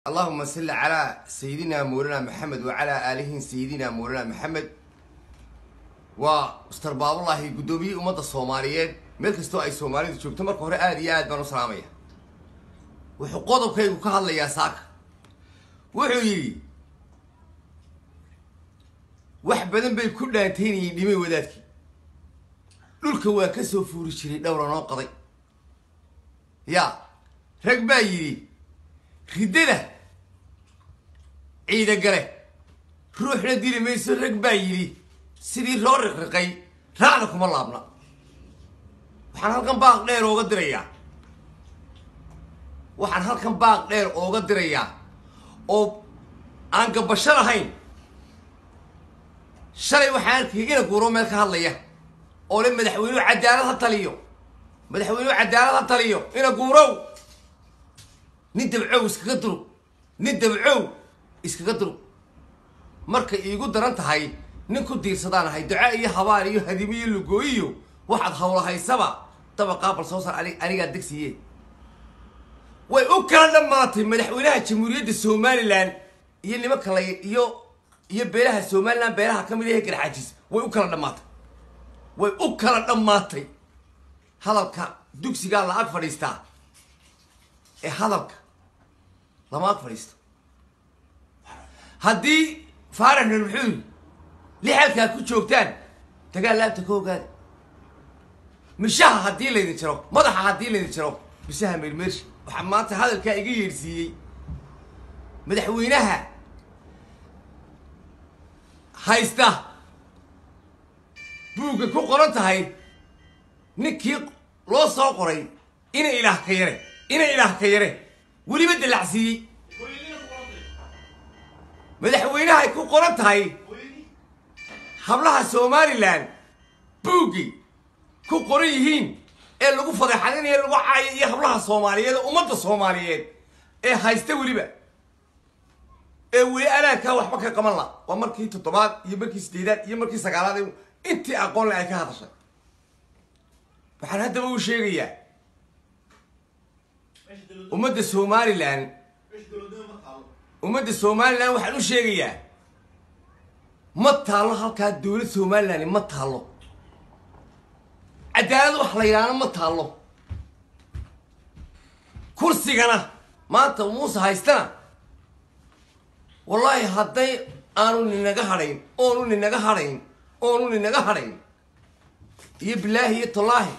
allahuma salli calaa sayidina mawlana maxamed wa calaa aalihi sayidina mawlana maxamed waa mister baabulahi guddoomiyihii ummadda soomaaliyeed meel kastoo ay soomaalidu joogto marka hore aada iyo aad baan u salaamaya wuxuu qodobkaygu ka hadlayaa saaka wuxuu yidhi wax badan bay ku dhaantaynayeen dhimay wadaadkii dhulka waa ka soo fuuri jiray dhowra noo qaday yaa rag baa yidhi riddada ciida gale ruuxna dili mayso rag baa yidhi sidii roo riqriqay raacda kuma laabna waxaan halkan baaq dheer ooga dirayaa waxaan halkan baaq dheer ooga dirayaa oo aan gabasho lahayn shalay waxaan arkayay ina guuro meel ka hadlaya oo le madaxweynuhu cadaalad ha taliyo madaxweynuhu cadaalad ha taliyo ina guurow nin dabcow iskaga durug nin dabcow iskaga durug markay iigu daran tahay nin ku diirsadaan ahay duca iyo habaar iyo hadimo iyo lugooyiyo waxaad hawlahaysaba dabaqaa bal soo sar anigaa degsiye way u kala dhammaatay madaxweynaha jamhuuriyadda somalilan iyo nimanka la iyo iyo beelaha somalilan beelaha ka mid ahe garxaajis way u kala dhammaatay way u kala dhammaatay hadalka dugsigaa la ag fadhiistaa ee hadalka lama ag fadhiisto haddii faarax nur muxuu yidhi lixalkaa ku joogtaan dagaal laabta ka ogaada mishaha haddii laydin jaro madaxa haddii laydin jaro mishaha meermeershi waxaa maanta hadalkaa iga yeedhsiiyey madaxweynaha haysta buugga ku qoran tahay ninkii loo soo qoray ina ilaah ka yare ina ilaah ka yare weliba dalacsiiyey madaxweynahay ku qoran tahay hablaha somalilan buuggii ku qoran yihiin ee lagu fadeexadinayo lagu caayo iyo hablaha soomaaliyeed ee ummadda soomaaliyeed ee haysta weliba ee weli anaankaa waxba ka qaban la waa markii toddobaad iyo markii sideedaad iyo markii sagaalaad intii aqoonle ay ka hadashay waxaan haddaba u sheegayaa ummadda somalilan ummadda somalilan waxaan u sheegayaa ma taallo halkaa dowlad somalilan ma taallo cadaalad wax la yidhaahna ma taallo kursigana maanta muuse haystana wallaahi hadday aanu ninaga hadhayn oonu ninaga hadhayn oonu ninaga hadhayn iyo bilaahi iyo tallaahi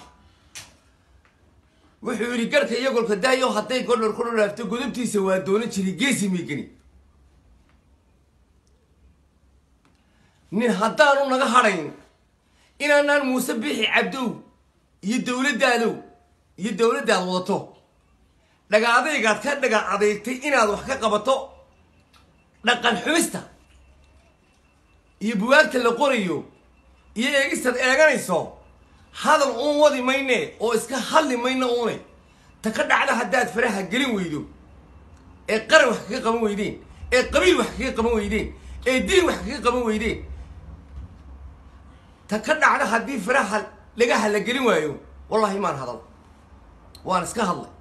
wuxuu yidhi garhka iyo golka daayo hadday godhor ku dholaafto godobtiisa waa doonan jiray geesi miigani nin haddaanu naga hadhayn inaanaan muuse bixi cabdow iyo dowladdaadow iyo dowladdaad wadato dhaga adaygaad ka dhaga adeegtay inaad wax ka qabato dhaqan xumista iyo buwaagta la qorayo iyo eegistaad eeganayso hadal uun wadi mayne oo iska hadli mayno uune ta ka dhacda haddaad faraha gelin weydo ee qaran wax kaga qaban weydeen ee qabiil wax kaga qaban weydeen ee diin wax kaga qaban weydeen ta ka dhacda haddii faraha dhagaha la gelin waayo wallahi maan hadal waan iska hadlay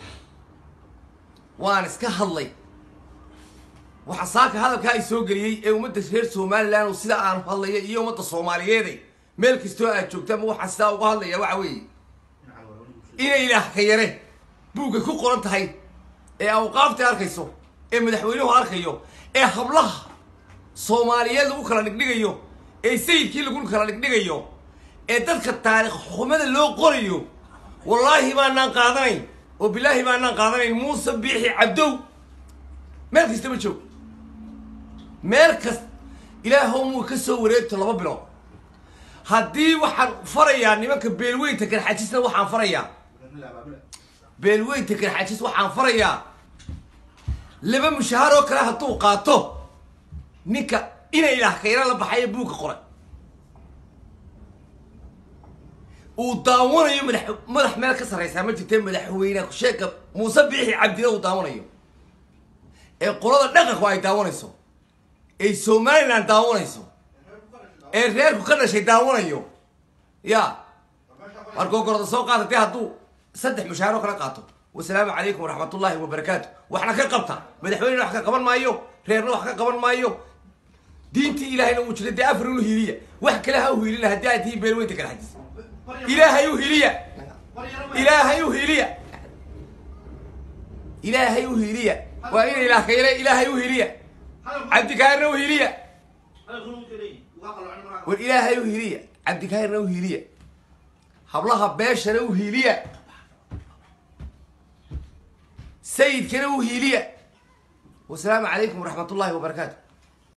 waan iska hadlay waxaa saaka hadalkaa ay soo geliyey ee ummadda reer somalilan oo sida aan hadlaya iyo ummadda soomaaliyeeday meel kastoo aad joogtaanba waxaa sidaa uga hadlaya waxa weeye inay ilaah ka yare buugga ku qoran tahay ee awqaafta arkayso ee madaxweynuhu arkayo ee hablaha soomaaliyeed lagu kala dhigdhigayo ee sayidkii lagu kala dhigdhigayo ee dadka taarikh xumada loo qorayo wallaahi baanaan qaadanayn oo bilaahi baanaan qaadanayn muuse biixi cabdow meel kastaba joog meel kas ilaahow muu ka soo wareegto laba bilood haddii waxaan farayaa nimanka beelweynta garxajisna waxaan farayaa beelweynta garxajis waxaan farayaa laba mushahaar oo kale hadduu qaato ninka ina ilaah kayra la baxayo buugka qoray uu daawanayo madax madax meel ka sarraysaa ma jirtee madaxweyne sheeka muuse biixi cabdina uu daawanayo ee qolada dhaqanku ay daawanayso ee somalilan daawanayso ee reerku ka dhashay daawanayo ya markoo gorda soo qaata dee hadduu saddex mushaaro kala qaato wasalaamu calaykum waraxmat ullaahi wabarakaatu waxna ka qabta madaxweynena wax ka qaban maayo reerna wax ka qaban maayo diintii ilaahayna uu jira dee afar inu hiiliya wax kale ha u hiilina haddii aad tihiin beelweynta kala xajis ilaahay u hiiliya ilaahay u hiiliya ilaahay u hiiliya waa ina ilaah ka yale ilaahay u hiiliya cabdikaarna u hiiliya war ilaahay u hiiliya cabdikaarna u hiiliya hablaha beeshana u hiiliya sayidkana u hiiliya wasalaamu calaykum waraxmat ullaahi wabarakaatu